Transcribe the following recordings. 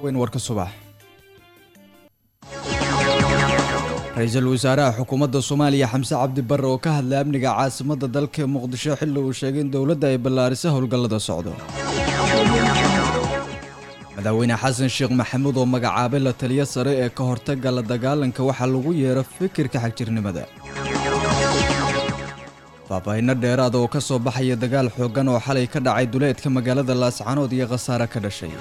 weyn warka subax ra-iisul wasaaraha xukuumadda soomaaliya xamse cabdi barre oo ka hadlay amniga caasimadda dalka muqdisho xilli uu sheegay in dowladda ay ballaarisay howlgallada socdo madaxweyne xasan sheekh maxamuud oo magacaabay la taliyo sare ee ka hortagga la dagaalanka waxaa lagu yeero fikirka xagjirnimada faahfaahinno dheeraada oo ka soo baxaya dagaal xooggan oo xalay ka dhacay duleedka magaalada laascanood iyo khasaare ka dhashay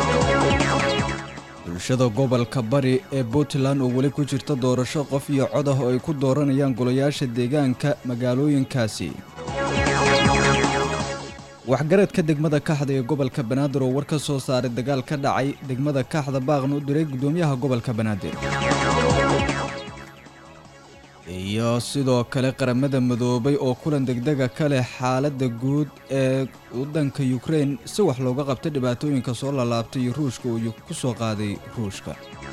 bulshada gobolka bari ee puntland oo weli ku jirta doorasho qof iyo cod ah oo ay ku dooranayaan golayaasha deegaanka magaalooyinkaasi waxgaradka degmada kaxda ee gobolka banaadir oo war ka soo saaray dagaal ka dhacay degmada kaxda baaqna u diray gudoomiyaha gobolka banaadir iyo sidoo kale qaramada midoobay oo kulan degdega ka leh xaaladda guud ee waddanka yukrain si wax looga qabta dhibaatooyinka soo lalaabtay iyo ruushka uu ku soo qaaday ruushka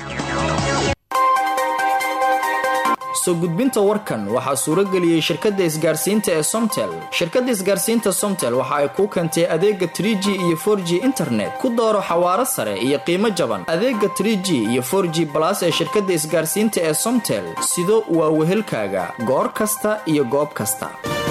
soo gudbinta warkan waxaa suuro geliyey shirkadda isgaarsiinta ee somtel shirkadda isgaarsiinta somtel waxa ay kuu keentay adeega trie g iyo for g internet ku dooro xawaaro sare iyo qiimo jaban adeega trie g iyo for g balas ee shirkadda isgaarsiinta ee somtel sido waa wehelkaaga goor kasta iyo goob kasta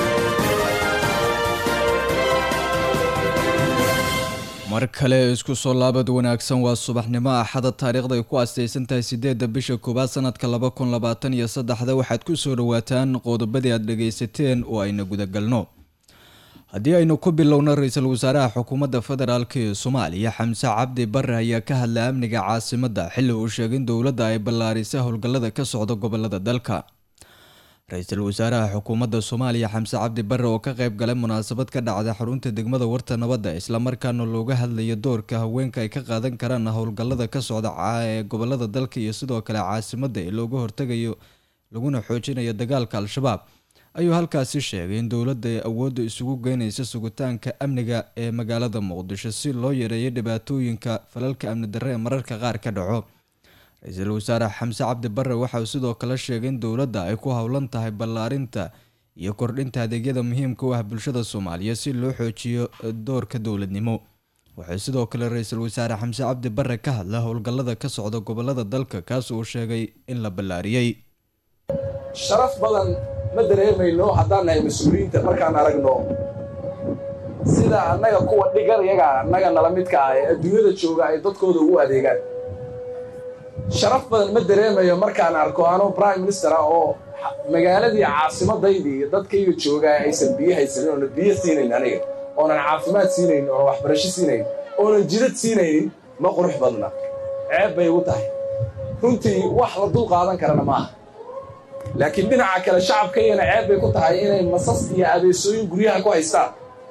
mar kale isku soo laabad wanaagsan waa subaxnimo axada taariikhda ay ku astaysan tahay sideedda bisha koowaad sanadka laba kun labaatan iyo saddexda waxaad ku soo dhawaataan qodobadii aad dhagaysateen oo ayna gudagalno haddii aynu ku bilowno ra-iisul wasaaraha xukuumadda federaalk ee soomaaliya xamse cabdi bare ayaa ka hadlay amniga caasimadda xilli uu sheegay in dowladda ay ballaarisay howlgallada ka socda gobolada dalka ra-iisul wasaaraha xukuumadda soomaaliya xamse cabdi bare oo ka qayb galay munaasabad ka dhacda xarunta degmada warta nabadda islamarkaana looga hadlayo doorka haweenka ay ka qaadan karaan howlgallada ka socda ee gobolada dalka iyo sidoo kale caasimadda ee looga hortegayo laguna xoojinayo dagaalka al-shabaab ayuu halkaasi sheegay in dowladda ay awoodda isugu geynaysa sugitaanka amniga ee magaalada muqdisho si loo yareeyo dhibaatooyinka falalka amni darre ee mararka qaar ka dhaco ra-iisul wasaare xamse cabdi bare waxauu sidoo kale sheegay in dowladda ay ku howlan tahay ballaarinta iyo kordhinta adeegyada muhiimka u ah bulshada soomaaliya si loo xoojiyo doorka dowladnimo wuxuu sidoo kale ra-iisul wasaare xamse cabdi bare ka hadla howlgallada ka socda gobolada dalka kaas uu sheegay in la ballaariyey sharaf badan ma dareemayno haddaan nahay mas-uuliyiinta markaan aragno sida annaga kuwa dhigar yaga annaga nala midka ah ee adduunyada jooga ay dadkooda ugu adeegaan sharaf badan ma dareemayo markaan arko anoo prime minister ah oo magaaladii caasimaddaydii iyo dadkayga joogaa aysan biyo haysanin oonan biyo siinayn aniga oonan caafimaad siinayn oonan waxbarasho siinayn oonan jidad siinaynin ma qurux badna ceeb bay igu tahay runtii wax la dul qaadan karana maaha laakiin dhinaca kale shacabkaygana ceeb bay ku tahay inay masas iyo abeesooyin guryaha ku haystaan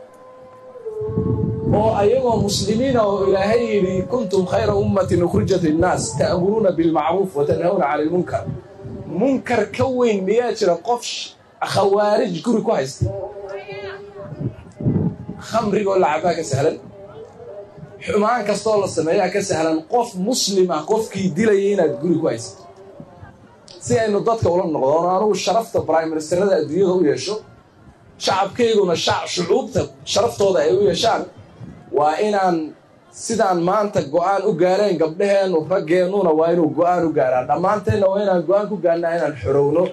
oo ayagoo muslimiina oo ilaahay yidhi kuntum khayra ummatin ukhrijat linnaas ta'muruuna bilmacruuf wa tanhawna cani ilmunkar munkar ka weyn miyaa jira qof khawaarij guri ku haysta khamrigoo lacabaa ka sahlan xumaan kastoo la sameeyaa ka sahlan qof muslim ah qofkii dilaya inaad guri ku haysato si aynu dadka ula noqdoon anugu sharafta brime ministerada adduunyada u yeesho shacabkayguna shucuubta sharaftooda ay u yeeshaan waa inaan sidaan maanta go'aan u gaareen gabdhaheennu raggeennuna waa inuu go'aan u gaaraan dhammaanteenna waa inaan go'aan ku gaarnaa inaan xorowno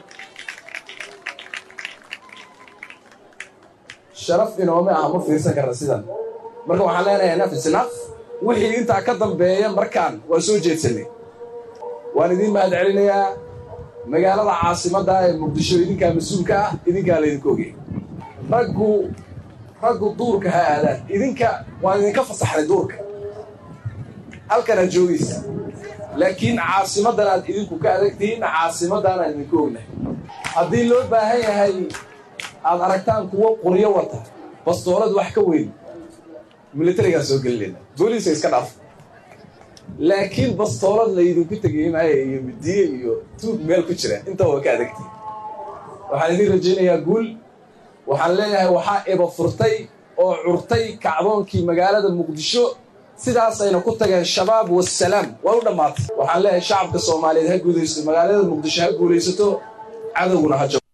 sharaf inoome ah ma fiirsan karna sidan marka waxaan leenahay naf isnaf wixii intaa ka dambeeya markaan waa soo jeedsanay waan idiin mahad celinayaa magaalada caasimadda ee muqdisho idinkaa mas-uulka ah idinkaa laydinku ogey raggu raggu duurka ha aadaan idinka waan idinka fasaxnay duurka halkan aad joogaysa laakiin caasimaddan aad idinku ka adagtihiin caasimaddan aan idinku ognahay haddii loo baahan yahay aad aragtaan kuwo qoryo wata bastoolad wax ka weyn militarigaan soo gelinayna booliiska iska dhaaf laakiin bastoolad laydinku tegay maayo iyo midiye iyo tuug meel ku jira intaba waa ka adagtihin waxaan idiin rajaynayaa guul waxaan leeyahay waxaa eba furtay oo curtay kacdoonkii magaalada muqdisho sidaasayna ku tageen shabaab wasalaam waa u dhammaatay waxaan leeyahay shacabka soomaaliyeed ha guulaysto magaalada muqdisho ha guulaysato cadowguna ha jabo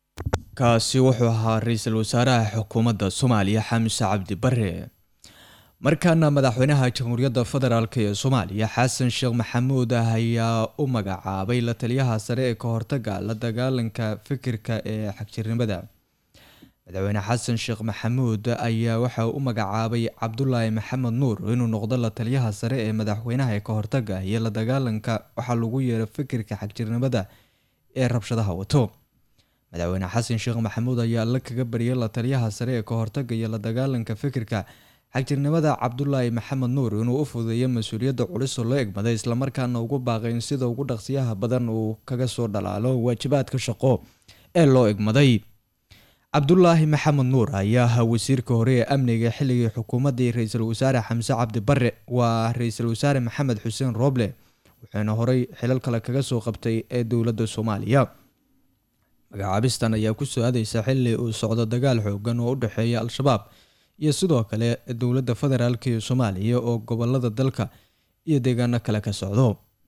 kaasi wuxuu ahaa ra-iisul wasaaraha xukuumadda soomaaliya xamse cabdi bare markaana madaxweynaha jamhuuriyadda federaalk ee soomaaliya xasan sheekh maxamuud ayaa u magacaabay la taliyaha sare ee ka hortaga la dagaalanka fikirka ee xagjirnimada madaxweyne xasan sheekh maxamuud ayaa waxa uu u magacaabay cabdulaahi maxamed nuur inuu noqdo la taliyaha sare ee madaxweynaha ee ka hortaga iyo la dagaalanka waxaa lagu yeeray fikirka xagjirnimada ee rabshadaha wato madaxweyne xasan sheekh maxamuud ayaa alla kaga bariyay la taliyaha sare ee ka hortaga iyo la dagaalanka fikirka xagjirnimada cabdulaahi maxamed nuur inuu u fudeeyo mas-uuliyadda culus oo loo egmaday islamarkaana ugu baaqay in sida ugu dhaqsiyaha badan uu kaga soo dhalaalo waajibaadka shaqo ee loo egmaday cabdulaahi maxamed nuur ayaa ahaa wasiirka hore ee amniga xilligii xukuumaddii ra-iisul wasaare xamse cabdi bare waa ra-iisul wasaare maxamed xuseen rooble wuxuuna horey xilal kale kaga soo qabtay ee dowladda soomaaliya magacaabistan ayaa kusoo aadeysa xili uu socdo dagaal xoogan oo u dhexeeya al-shabaab iyo sidoo kale dowladda federaalk ee soomaaliya oo gobolada dalka iyo deegaano kale ka socdo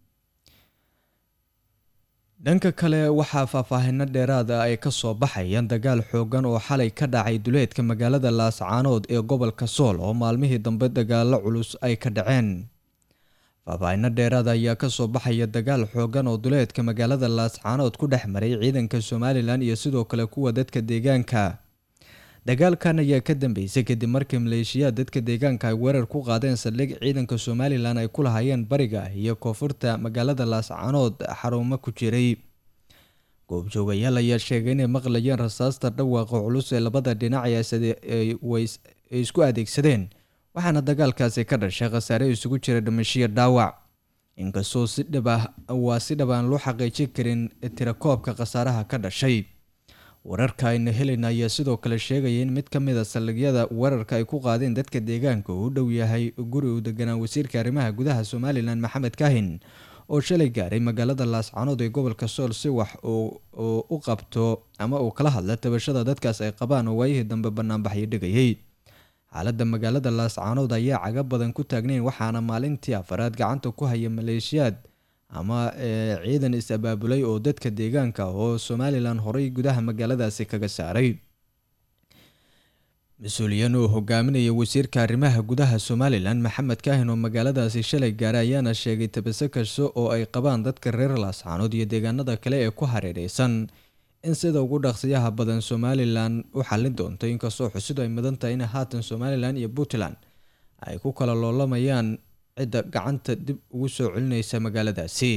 dhanka kale waxaa faahfaahino dheeraada ay kasoo baxayaan dagaal xoogan oo xalay ka dhacay duleedka magaalada laascaanood ee gobolka sool oo maalmihii dambe dagaalo culus ay ka dhaceen faahfaahino dheeraada ayaa kasoo baxaya dagaal xoogan oo duleedka magaalada laascaanood ku dhex maray ciidanka somalilan iyo sidoo kale kuwa dadka deegaanka dagaalkan ayaa ka dambeysay kadib markii maleeshiyaad dadka deegaanka ay weerar ku qaadeen saldhig ciidanka somalilan ay ku lahaayeen bariga iyo koonfurta magaalada laascaanood xarumo ku jiray goobjoogayaal ayaa sheegay inay maqlayeen rasaasta dhawaaqa culus ee labada dhinac ay isku adeegsadeen waxaana dagaalkaasi ka dhashay khasaare isugu jira dhimashiyo dhaawac inkastoo si dhib ah waa si dhab aan loo xaqiijin karin tirakoobka khasaaraha ka dhashay wararka ayna helayna ayaa sidoo kale sheegaya in mid ka mid a saldhigyada weerarka ay ku qaadeen dadka deegaanka uu u dhow yahay guri uu deganaa wasiirka arrimaha gudaha somalilan maxamed kaahin oo shalay gaaray magaalada laascaanood ee gobolka sool si wax uu u qabto ama uu kala hadla tabashada dadkaas ay qabaan oo waayihii dambe banaanbaxyo dhigayay xaaladda magaalada laascaanood ayaa caga badan ku taagnayn waxaana maalintii afaraad gacanta ku haya maleeshiyaad ama ciidan is-abaabulay oo dadka deegaanka oo somalilan horey gudaha magaaladaasi kaga saaray mas-uuliyiin uu hogaaminaya wasiirka arrimaha gudaha somalilan maxamed kaahin oo magaaladaasi shalay gaaray ayaana sheegay tabase kasta oo ay qabaan dadka reer laascaanood iyo deegaanada kale ee ku hareereysan in sida ugu dhaqsiyaha badan somalilan u xallin doonto inkastoo xusidu ay mudan tahay in haatan somalilan iyo puntland ay ku kala loolamayaan cidda gacanta dib ugu soo celineysa magaaladaasi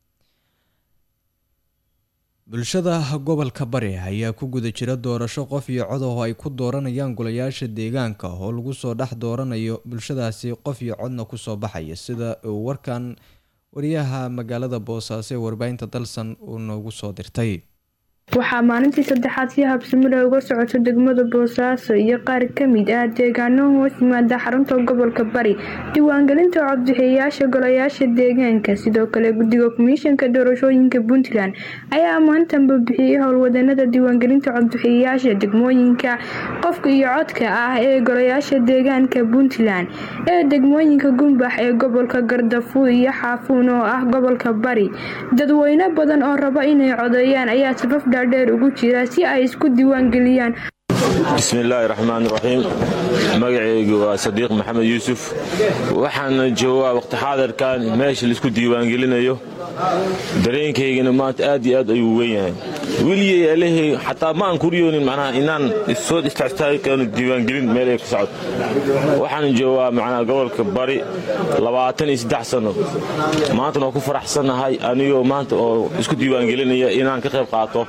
bulshada gobolka bari ayaa ku guda jira doorasho qof iyo cod oo ay ku dooranayaan golayaasha deegaanka oo lagu soo dhex dooranayo bulshadaasi qof iyo codna kusoo baxaya sida uu warkan wariyaha magaalada boosaaso ee warbaahinta dalsan uu noogu soo dirtay waxaa maalintii saddexaad si habsamida uga socoto degmada boosaaso iyo qaar ka mid ah deegaano hoos yimaada xarunta gobolka bari diiwaangelinta codbixiyayaasha golayaasha deegaanka sidoo kale guddiga komishanka doorashooyinka puntland ayaa maantanba bixiyey howlwadanada diiwaangelinta codbixiyayaasha degmooyinka qofka iyo codka ah ee golayaasha deegaanka puntland ee degmooyinka gumbax ee gobolka gardafu iyo xaafuun oo ah gobolka bari dadweyne badan oo raba inay codeeyaan ayaa safaf dheer ugu jira si ay isku diiwaangeliyaan bismillaahi raxmaan raxiim magacaygu waa sadiiq maxamed yuusuf waxaana joogaa waqti xaadirkan meesha laisku diiwaangelinayo dareenkaygana maanta aad iyo aad ayuu weyn yahay weligey alehey xataa ma aan kuriyoonin macnaha inaan soo istaagtaagi karno diiwaangelin meel ay ku socod waxaan joogaa macnaha gobolka bari labaatan iyo saddex sanno maantana waa ku faraxsannahay anigoo maanta oo isku diiwaangelinaya inaan ka qayb qaato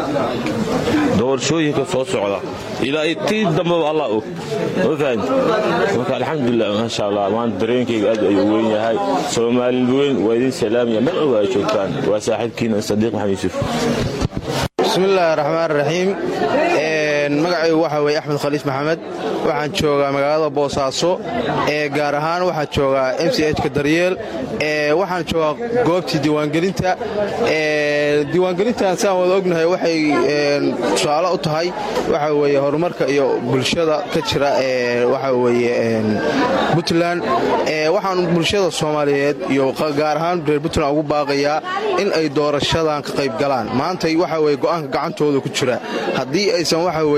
doorashooyinka soo socda ilaa tii dambaba allah og ma fahan marka alxamdulilah maasha allah maanta dareenkayga aad ayuu weyn yahay soomaali weyn waa idin salaamaya meel walba ay joogtaan waa saaxiibkiina sadiiq maxamed yuusuf bismillaahi raxmaan raxiim magacaygu waxaa weye axmed khaliif maxamed waxaan joogaa magaalada boosaaso ee gaar ahaan waxaan joogaa m c hka daryeel waxaan joogaa goobtii diiwaangelinta diiwaangelintan saan wada ognahay waxay tusaale u tahay waxa weye horumarka iyo bulshada ka jira waxa weye puntland waxaan bulshada soomaaliyeed iyo gaar ahaan reer puntland ugu baaqayaa in ay doorashadan ka qayb galaan maantay waxa weye go'aanka gacantooda ku jira haddii aysan waxa weye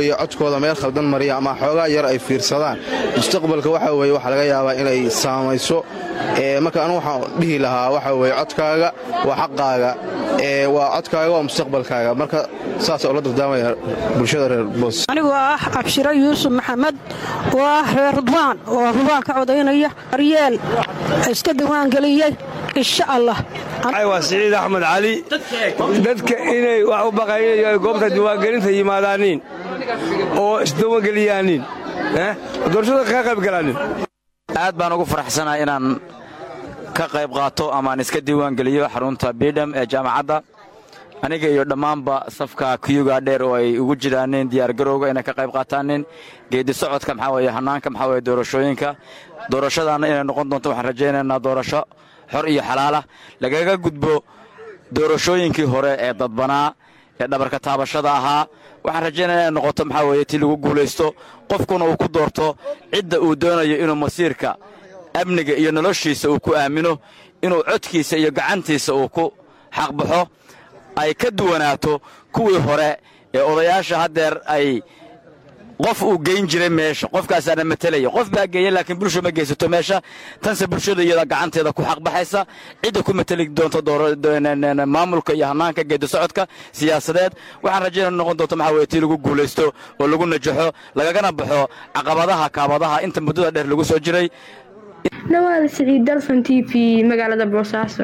weeye codkooda meel khaldan mariya ama xoogaa yar ay fiirsadaan mustaqbalka waxa weeye waxaa laga yaabaa inay saamayso marka anu waxaan dhihi lahaa waxa weeye codkaaga waa xaqaaga waa codkaaga waa mustaqbalkaaga marka saas oo la dardaamaya bulshada reer boos anigoo ah cabshiro yuusuf maxamed oo ah reer rudwaan oo rudwaan ka codaynaya aryeel iska diiwaangeliyey insha allah waa siciid axmed cali dadka inay wax u baqayn ay goobta diiwaangelinta yimaadaaniin oo isdiiwaangeliyaaniin doorashada ka qaybgalaanin aad baan ugu faraxsanaa inaan ka qayb qaato amaan iska diiwaangeliyo xarunta bidham ee jaamacadda aniga iyo dhammaanba safka kuyuga dheer oo ay ugu jiraaneen diyaargarowga inay ka qayb qaataanin geedi socodka maxaa weye hannaanka maxaa weye doorashooyinka doorashadaanna inay noqon doonto waxaan rajaynaynaa doorasho xor iyo xalaalah lagaga gudbo doorashooyinkii hore ee dadbanaa ee dhabarka taabashada ahaa waxaan rajaynaya inay noqoto maxaa weeye tii lagu guulaysto qofkuna uu ku doorto cidda uu doonayo inuu masiirka amniga iyo noloshiisa uu ku aamino inuu codkiisa iyo gacantiisa uu ku xaqbaxo ay ka duwanaato kuwii hore ee odayaasha haddeer ay qof uu geyn jiray meesha qofkaasaana matelaya qof baa geeya laakiin bulsha ma geysato meesha tanse bulshada iyada gacanteeda ku xaqbaxaysa cidda ku mateli doonto maamulka iyo hannaanka geedi socodka siyaasadeed waxaan rajaynaa noqon doonto maxaa weye tii lagu guulaysto oo lagu najaxo lagagana baxo caqabadaha kaabadaha inta muddada dheer lagu soo jiray dhawaada siciid dalson t v magaalada boosaaso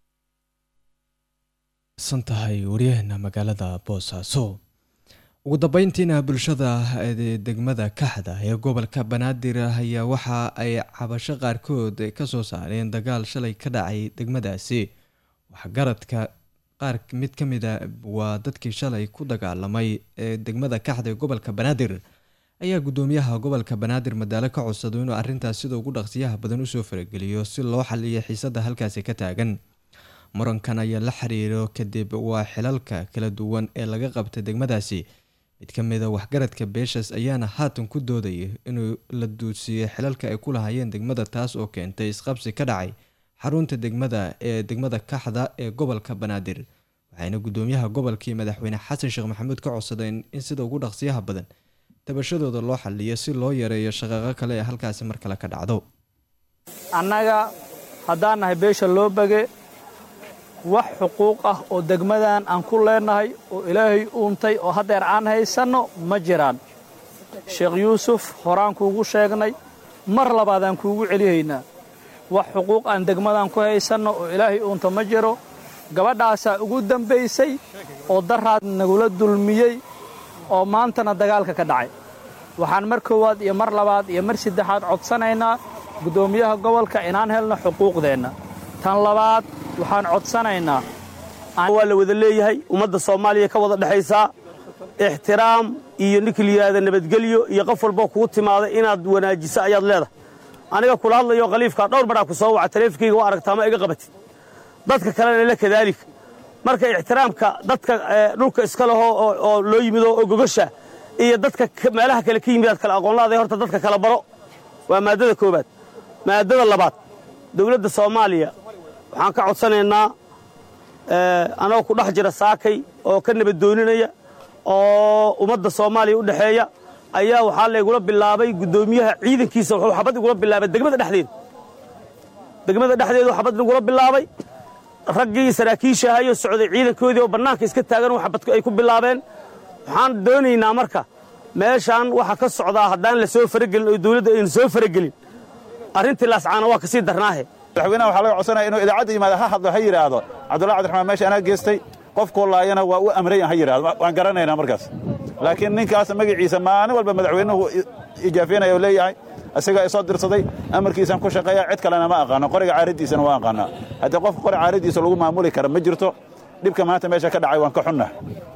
san tahay waryaheena magaalada boosaaso ugu dambeyntiina bulshada degmada kaxda ee gobolka banaadir ayaa waxa ay cabasho qaarkood ka soo saareen dagaal shalay ka dhacay degmadaasi waxgaradka qaar mid ka mida waa dadkii shalay ku dagaalamay ee degmada kaxda ee gobolka banaadir ayaa gudoomiyaha gobolka banaadir madaalo ka codsado inuu arintaas sida ugu dhaqsiyaha badan usoo farageliyo si loo xaliyo xiisada halkaasi ka taagan murankan ayaa la xiriiro kadib waa xilalka kala duwan ee laga qabta degmadaasi mid ka mida waxgaradka beeshaas ayaana haatan ku doodaya inuu la duudsiiyey xilalka ay ku lahaayeen degmada taas oo keentay isqabsi ka dhacay xarunta degmada ee degmada kaxda ee gobolka banaadir waxayna gudoomiyaha gobolkii madaxweyne xasan sheekh maxamuud ka codsadeen in sida ugu dhaqsiyaha badan tabashadooda loo xaliyo si loo yareeyo shaqaqo kale ee halkaasi mar kale ka dhacdo annaga haddaan nahay beesha loo bage wax xuquuq ah oo degmadan aan ku leennahay oo ilaahay uuntay oo haddeer aan haysanno ma jiraan sheekh yuusuf horaan kuugu sheegnay mar labaadaan kuugu celihaynaa wax xuquuq aan degmadan ku haysanno oo ilaahay uunta ma jiro gabadhaasaa ugu dambaysay oo daraad nagula dulmiyey oo maantana dagaalka ka dhacay waxaan mar koowaad iyo mar labaad iyo mar saddexaad codsanaynaa guddoomiyaha gobolka inaan helno xuquuqdeenna tan labaad waxaan codsanaynaa waa la wada leeyahay ummadda soomaaliya ka wada dhexaysaa ixtiraam iyo nikliyaada nabadgelyo iyo qof walboo kugu timaada inaad wanaajiso ayaad leedahay aniga kula hadlayo khaliifkaa dhowr badhaa ku soo waca taleefonkayga waa aragtaa ma iga qabatid dadka kalena la kadaalika marka ixtiraamka dadka dhulka iska leho oo loo yimido oo gogosha iyo dadka meelaha kale ka yimidaad kale aqoonlaaday horta dadka kala baro waa maaddada koowaad maaddada labaad dawladda soomaaliya waxaan ka codsanaynaa anagoo ku dhex jira saakay oo ka nabadooninaya oo ummadda soomaaliya u dhexeeya ayaa waxaa laygula bilaabay guddoomiyaha ciidankiisa wuxuu xabad igula bilaabay degmada dhexdeeda degmada dhexdeedu xabad igula bilaabay raggii saraakiisha ahayo socday ciidankoodii oo bannaanka iska taagan xabad ay ku bilaabeen waxaan doonaynaa marka meeshaan waxa ka socdaa haddaan la soo faragelin oo dawladda aynu soo faragelin arrintii laascaana waa kasii darnaahe madaxweynaha waxaa laga codsanaya inuu idaacadda yimaada ha hadlo ha yidhaahdo cabdullahi cabdiraxmaan meesha anaa geestay qofkuu laayana waa u amrayan ha yidhahdo waan garanaynaa markaas laakiin ninkaas magaciisa maalin walba madaxweynuhu ijaafeynaya oo leeyahay isagaa isoo dirsaday amarkiisaan ku shaqeeya cid kalena ma aqaano qoriga caaraddiisana waa aqaanaa haddii qofka qori caaraddiisa lagu maamuli kara ma jirto dhibka maanta meesha ka dhacay waan ka xunnahay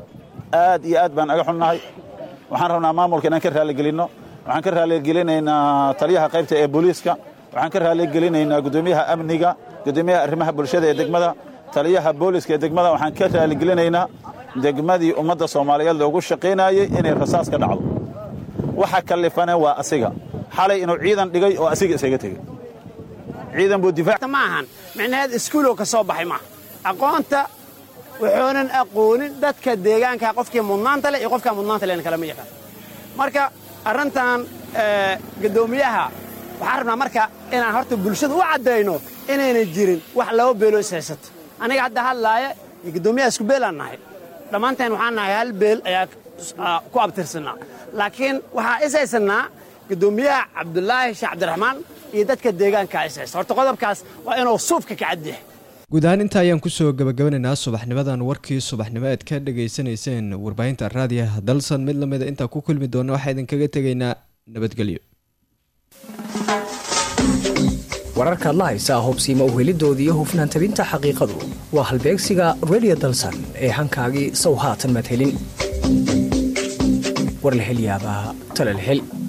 aad iyo aad baan aga xunnahay waxaan rabnaa maamulka inaan ka raaligelinno waxaan ka raaligelinaynaa taliyaha qaybta ee booliiska waxaan ka raaligelinaynaa guddoomiyaha amniga guddoomiyaha arrimaha bulshada ee degmada taliyaha booliska ee degmada waxaan ka raaligelinaynaa degmadii ummadda soomaaliyeed loogu shaqaynayey inay rasaas ka dhacdo waxa kallifane waa asiga xalay inuu ciidan dhigay oo asiga isaga tegey ciidan buu difaac ma ahan micnaheed iskuulow ka soo baxay maaha aqoonta wuxuunan aqoonin dadka deegaanka qofkii mudnaanta leh iyo qofkaa mudnaanta lehna kalama yaqaan marka arrintan guddoomiyaha waxaan rabnaa marka inaan horta bulshada u caddayno inaynan jirin wax laba beeloo is haysato aniga hadda hadlaaya iyo guddoomiyaha isku beelaan nahay dhammaanteen waxaan nahay hal beel ayaa ku abtirsanaa laakiin waxaa is haysannaa guddoomiyaha cabdulaahi sheekh cabdiraxmaan iyo dadka deegaanka is haysta horta qodobkaas waa inuu suufka ka cadyahay guud ahaan inta ayaan kusoo gabagabanaynaa subaxnimadan warkii subaxnimo eed ka dhagaysanayseen warbaahinta raadiyaha dalsan mid lamida intaa ku kulmi doona waxaa idinkaga tegaynaa nabadgelyo wararkaad la haysaa hobsiima uhelidooda iyo hufnaan tabinta xaqiiqadu waa halbeegsiga redio dalsan ee hankaagii sow haatan madhelin war la hel yaabaa talal hel